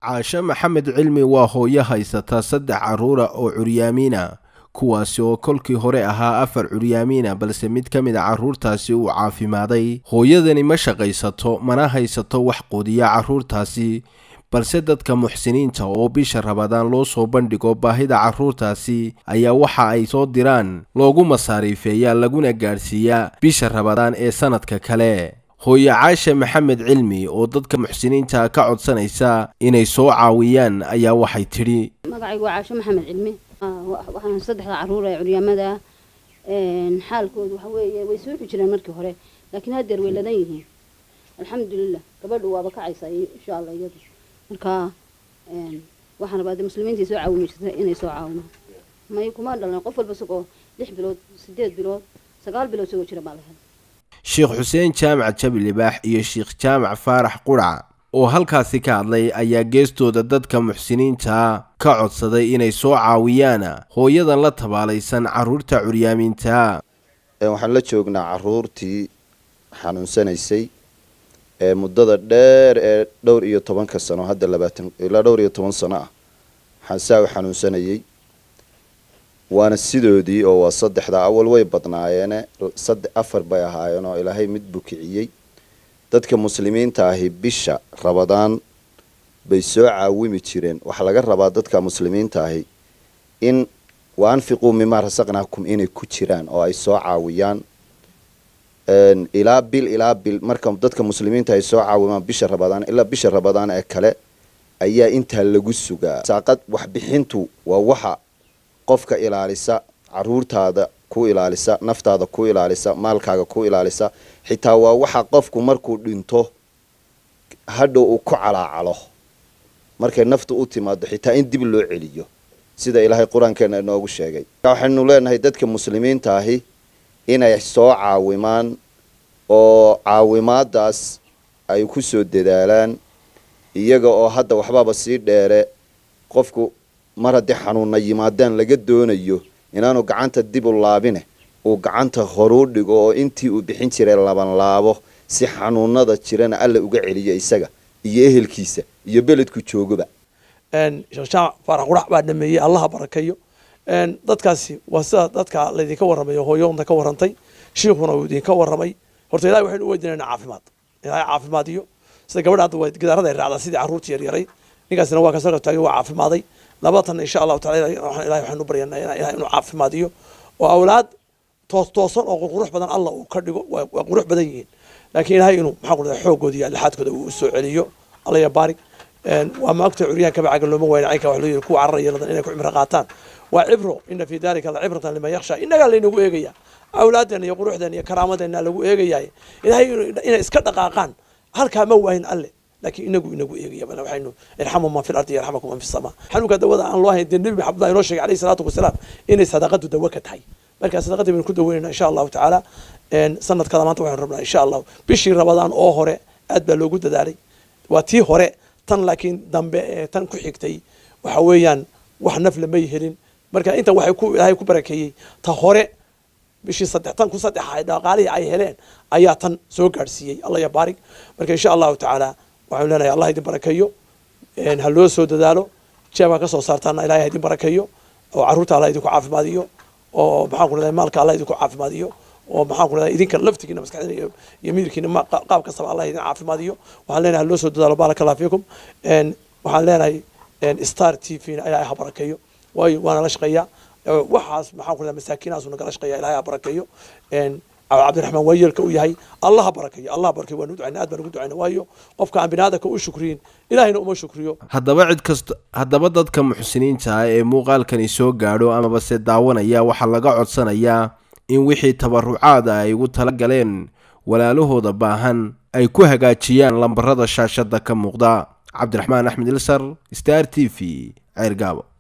caashe maxamed cilmi waa hooyo haysata saddex carruura oo curyaamiina kuwaasi oo kolkii hore ahaa afar curyaamiina balse mid ka mid a carruurtaasi uu caafimaaday hooyadani ma shaqaysato mana haysato wax quudiya carruurtaasi balse dadka muxsiniinta oo bisha rabadaan loo soo bandhigo baahida carruurtaasi ayaa waxa ay soo diraan loogu masaariifeeyaa laguna gaadhsiiyaa bisha rabadaan ee sanadka kale hooye caashe maxamed cilmi oo dadka muxsiniinta ka codsanaysa inay soo caawiyaan ayaa waxay tidhi magacaygu waa caasho maxamed cilmi waxaan saddexda carruur ee curyaamada xaalkoodu waxa weeye way soo xujireen markii hore laakiin haddeer way ladan yihiin alxamdulilah gabadhu waaba kacaysaa insha allah iyadu marka waxaan rabaa de muslimiintii soo caawimi jirta inay soo caawimo may kuma dhalan qof walba isagoo lix bilood sideed bilood sagaal bilood isagoo jira baa la helay sheekh xuseen jaamac jabi libaax iyo sheekh jaamac faarax qurac oo halkaasi ka hadlay ayaa geestooda dadka muxsiniinta ka codsaday inay soo caawiyaan hooyadan la tabaalaysan carruurta curyaamiinta waxaan la joognaa carruurtii xanuunsanaysay ee muddada dheer ee dhowr iyo tobanka sano hadda labaatan ilaa dhowr iyo toban sano ah xansaa u xanuunsanayay waana sidoodii oo waa saddexda awal way badnaayeene saddex afar bay ahaayeen oo ilaahay mid bukiciyey dadka muslimiinta ahi bisha rabadaan bay soo caawimi jireen waxaa laga rabaa dadka muslimiinta ahi in wa anfiquu mimaa rasaqnaakum inay ku jiraan oo ay soo caawiyaan ilaa bil ilaa bil marka dadka muslimiinta ay soo caawimaan bisha rabadaan ilaa bisha rabadaan ee kale ayaa intaa lagu sugaa saaqad waxbixintu waa waxa qofka ilaalisa caruurtaada ku ilaalisa naftaada ku ilaalisa maalkaaga ku ilaalisa xitaa waa waxa qofku markuu dhinto hadhow uu ku calaacalo markay naftu u timaado xitaa in dib loo celiyo sida ilaahay qur-aankeena inoogu sheegay waxaynu leenahay dadka muslimiinta ahi inay soo caawimaan oo caawimaadaas ay ku soo dadaalaan iyaga oo hadda waxbaba sii dheere qofku mar haddii xanuunna yimaadaan laga doonayo inaanu gacanta dib u laabine uu gacanta horuu dhigo oo intii uu bixin jiray laban laabo si xanuunada jirana alla uga celiyo isaga iyo ehelkiisa iyo beledku joogaba sheekh jaamac faarax qurax baa dhameeyey allaha barakeeyo dadkaasi waa sida dadka laydinka warramayo hooyoonta ka warrantay shiikhuna uu idinka warramay horta ilahay waxaynu u weydiinayna caafimaad ilahay caafimaad iyo sida gabadha hadda waa gidaarada ay raacdaa sidii carruurta yaryaray ninkaasina waa kasoo qabtaagay waa caafimaaday labatan insha allahu tacala ilahay waxaynu baryanaa ilahay inuu caafimaadiyo oo awlaad toos toosan oo qurqurux badan allah uu ka dhigo waa qurux badan yihiin laakiin ilahay inuu maxaa ku dhahda xoogooda iyo lixaadkooda uu soo celiyo alla ya baarig waa maagta curyaanka bacaga looma wayna caynka wax loo yiri kuwa cararaya ladan inay ku cimro qaataan waa cibro ina fi dalika la cibratan liman yakhsha innagaa laynagu eegaya awlaadeena iyo quruxdeena iyo karaamadeena lagu eegayaay ilahay inay iska dhaqaaqaan halkaa ma waahin alle laakiin inagu inagu eegaya bal waxaynu irxamu man fi lardi yarxamakum man fi samaa xanuunka dawada aan loo hayn dee nebi maxamed baa inoo sheegay alayhi salaatu wasalaam inay sadaqadu dawo ka tahay marka sadaqadii baynu ku daweynayna insha allahu tacaala sanadkada maanta waxaynu rabnaa insha allahu bishii rabadaan oo hore aad baa loogu dadaalay waa tii hore tan laakiin dambe ee tan ku xigtay waxa weeyaan wax nafle may helin marka inta waxay ku ilaahay ku barakeeyey ta hore bishii saddex tan ku saddexa dhaqaalihii ay heleen ayaa tan soo gaadhsiiyey allah ya baarig marka insha allahu tacaala waxaanu leenahay allah idin barakeeyo ha loo soo dadaalo jeebaa ka soo saartaana ilahay ha idin barakeeyo oo carruurta allah idinku caafimaadiyo oo maxaan ku leedahay maalka allah idinku caafimaadiyo oo maxaan ku leedahay idinka laftigiina maskaxdiina iyo iyo midirkiina qaab kastaba allah idin caafimaadiyo waxaan leenahay ha loo soo dadaalo baaraka allah fiikum waxaan leenahay star t v na ilahay ha barakeeyo waayo waana la shaqeeyaa waxaas maxaan ku leedahay masaakiinahaasu nagala shaqeeya ilahay ha barakeeyo cabdiraxmaan waayeelka u yahay allah ha barakeeyo allah barakeyo waanu ducayna aad baan ugu ducayna waayo qofka aan biniaadanka u shukriyin ilahayna uma shukriyo haddaba cid kasta haddaba dadka muxsiniinta ah ee muuqaalkani soo gaadho amaba se daawanaya waxaa laga codsanayaa in wixii tabarucaada ay ugu tala galeen walaalahooda baahan ay ku hagaajiyaan lambarada shaashadda ka muuqda cabdiraxmaan axmed ilsar star t v ceergaabo